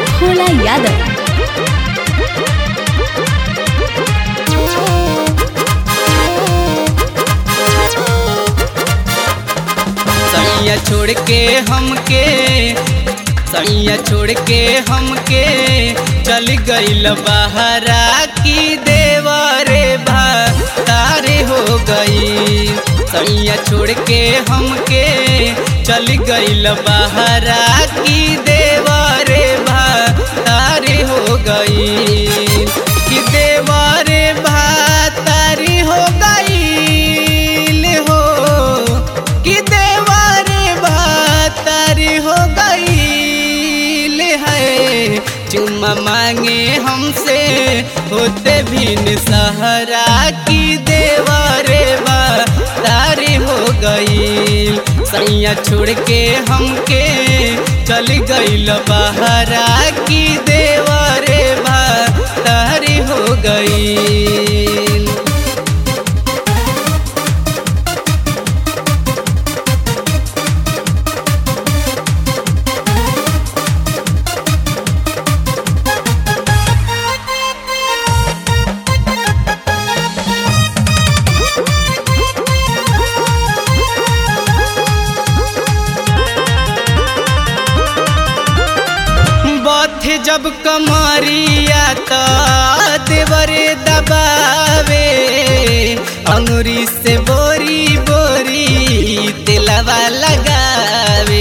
भोला यादव सैया छोड़ के हमके सैया छोड़ के हमके चल गईल बहरा की देवरे भा तारे हो गई सैया छोड़ के हमके चल गईल बहरा की देवरे भा तारे हो गई कि देवरे भा तारी हो गई हो कि देवारे बातारी हो गई है चुम्मा मांगे हमसे होते भी सहरा की देवारे बातारी हो गई सैया छोड़ के हमके चल गईल बहरा की देवारे बातारी हो गई बथे जब कमरिया त देवरे दबावे अंगुरी से बोरी बोरी तेलवा लगावे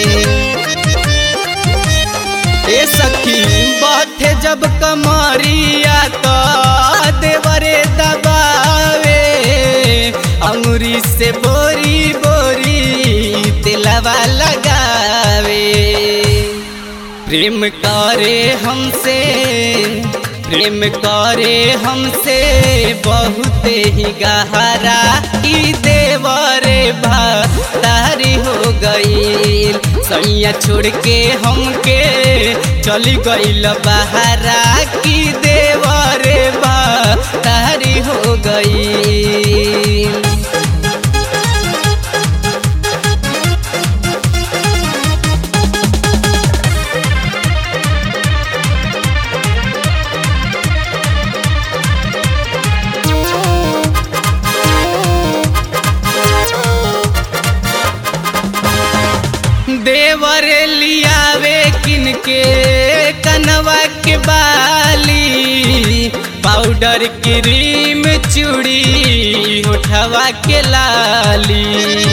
ए सखी बथे जब कमरिया त देवरे दबावे अंगुरी से बोरी बोरी तेलवा लगावे प्रेम करे हमसे प्रेम करे हमसे बहुत ही गहरा की देवरे भारी हो गई सैया छोड़ के हमके चली गईल बहरा की देवरे भारी हो गई देवर लियावे किनके कनवा के बाली पाउडर क्रीम चूड़ी उठवा के लाली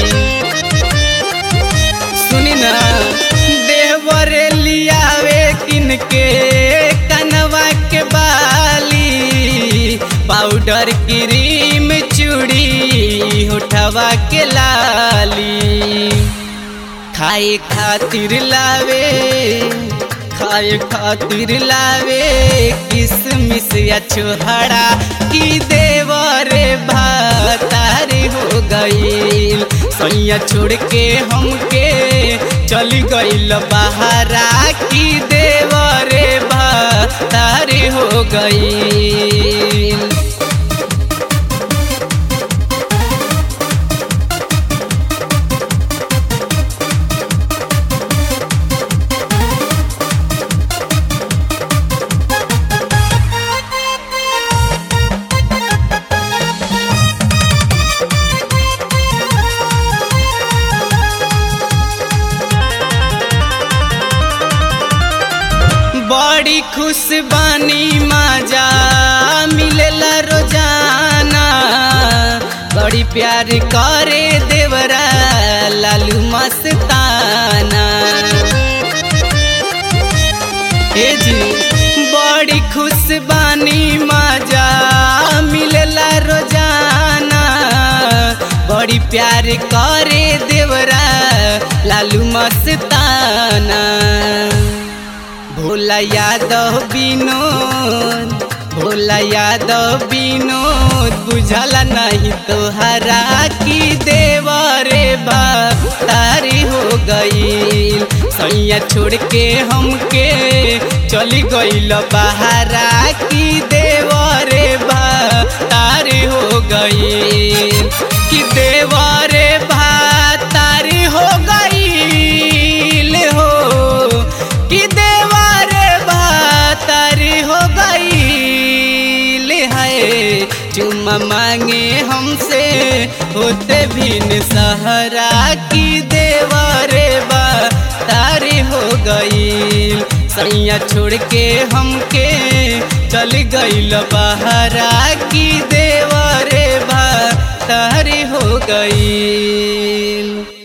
सुनी ना देवर लियावे किनके कनवा के बाली पाउडर क्रीम चूड़ी उठवा के लाली खाए खातिर लावे खाए खातिर लावे किसमिस या छोहरा की देवरे भातारी हो गईल सैया छोड़ के हमके चली गईल बहरा की देवरे भातारी हो गईल बड़ी खुश बानी माजा मिलेला रोजाना बड़ी प्यार करे देवरा लालू मस्ताना ए जी बड़ी खुश बानी माजा मिलेला रोजाना बड़ी प्यार करे देवरा लालू मस्ताना भोला यादव विनोद भोला यादव विनोद बुझल नहीं तोहरा की देवरे तारी हो गई सैया छोड़ के हमके चली गईल बहरा की देवरे तारी हो गई कि देवरे तारी हो गई हो कि देवरे चुमा मांगे हमसे होते भिन सहरा की देवरे बा तारी हो गईल सैया छोड़ के हमके चल गईल बहरा की देवरे बा तारी हो गईल